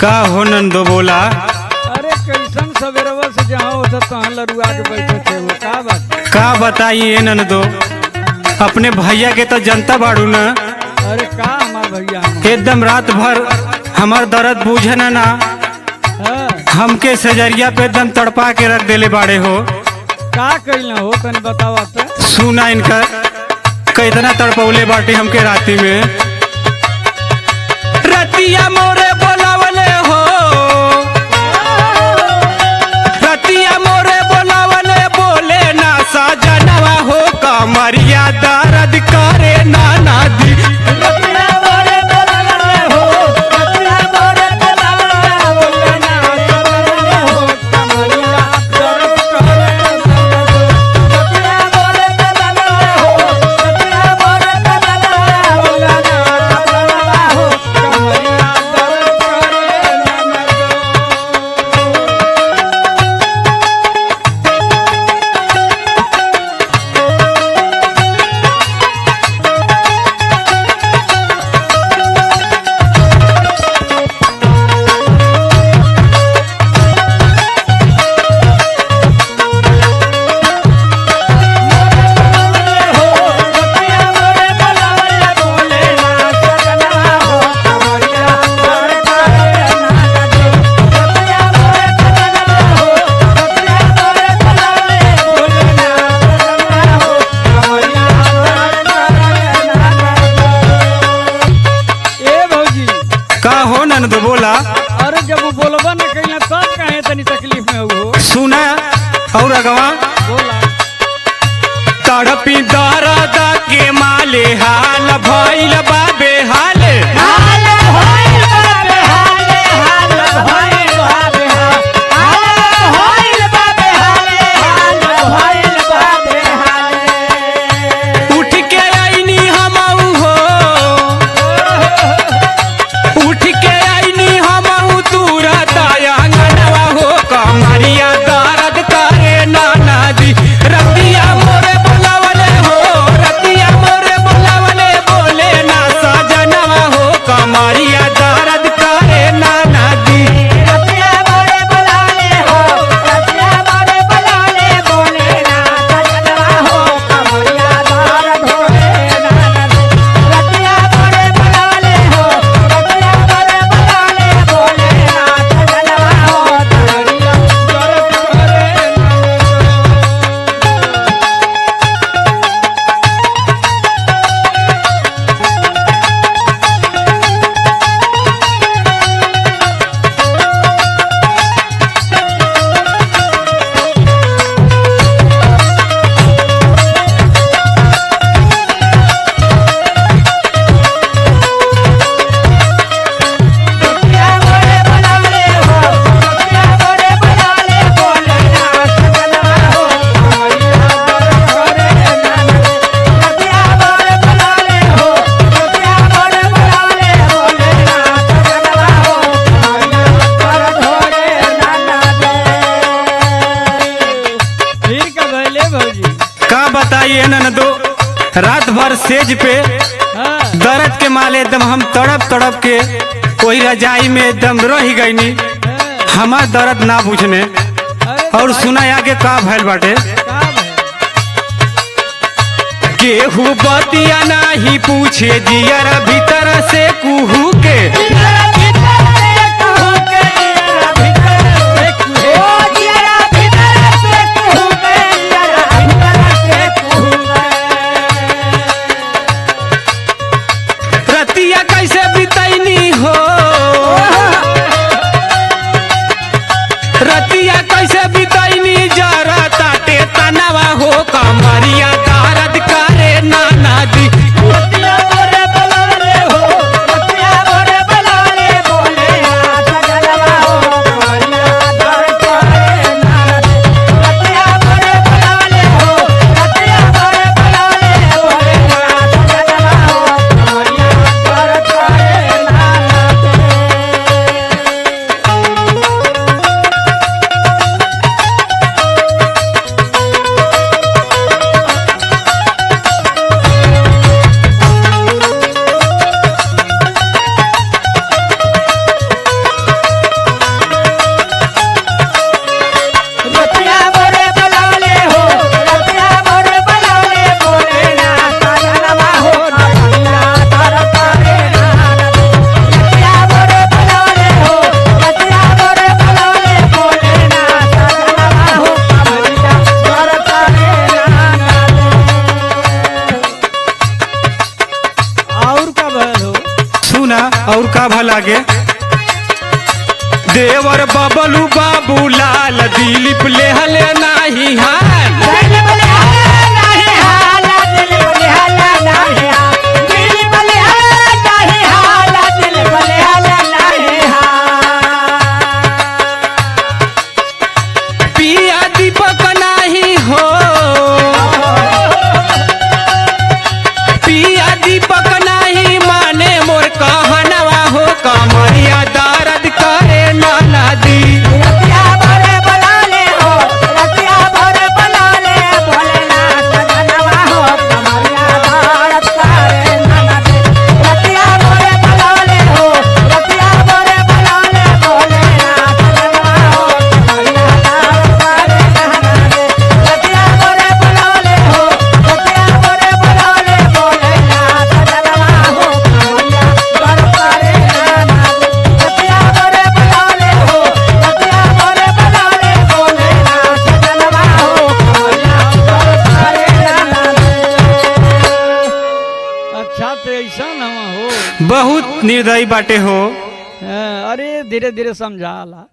का हो नंदो बोला अरे कैसन सवेरवा से जहाँ होता तहाँ लरुआ के बैठे थे वो का बात का बताइए नंदो अपने भैया के तो जनता बाड़ू न अरे का हमार भैया हम एकदम रात भर हमार दर्द बूझे न ना हाँ, हमके सजरिया पे एकदम तड़पा के रख देले बाड़े हो का कैला हो तनी बतावा तो सुना इनका कितना तड़पौले बाटे हमके राती में रतिया मोरे बोलावले हो रतिया मोरे बोलावले बोले ना साजनवा हो कमरिया दर्द करे ना नादी ए भौजी का हो ननद बोला अरे जब वो बोलबा न कैला तब काहे तनी तकलीफ में हो सुना और अगवा बोला तड़पी दर्द के माले हाल भइल बाबे हाले उठ के आईनी हमऊ हो उठ के आईनी हमऊ दूरा दयांगनवा हो कमरिया दर्द करे नाना दी रतिया मोरे बोलावले हो रतिया मोरे बोलावले बोले ना सजनवा हो कमरिया दर्द करे नाना दी फिर का भले भौजी का बताइए ननदो रात भर सेज पे हाँ दर्द के माले एकदम हम तड़प तड़प के वही रजाई में एकदम रह गईनी हाँ, हमार दर्द ना बुझने अरे और सुना आगे का भैल बाटे का भले केहू बतिया नाही पूछे जियर भीतर से कुहू के रतिया कैसे बितैनी हो रतिया कैसे बितैनी जरा ताटे तनावा हो कमरिया दर्द करे नाना दी सुना और का भला गे देवर बबलू बाबू लाल दिलीप लेहले नाही हाल पिया दीपक नाही हो पिया दीपक नाही माने मोर कहनवा हो कमरिया दर्द करे नाना दी अच्छा तो ऐसा न हो बहुत निर्दयी बाटे हो हाँ, अरे धीरे धीरे समझाला